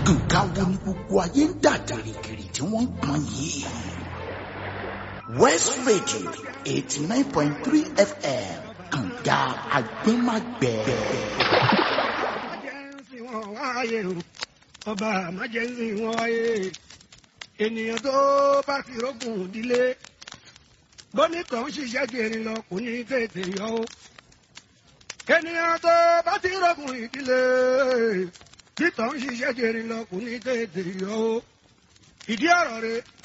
nǹkan wo ni gbogbo ayé ń dà gìrìgìrì tí wọ́n ń pọn yìí. west radio eighty nine point three fm kànga agbẹ́magbẹ́. májẹ̀nsì wọn wáyé o ọba májẹ̀nsì wọn wáyé ènìyàn tó bá ti rógùn ìdílé bónítọ̀ ń ṣiṣẹ́ kiri lọ kò ní tètè yọ o ènìyàn tó bá ti rógùn ìdílé títọ̀ ń ṣiṣẹ́ kiri lọ kò ní tètè yọ o ìdí ọ̀rọ̀ rẹ̀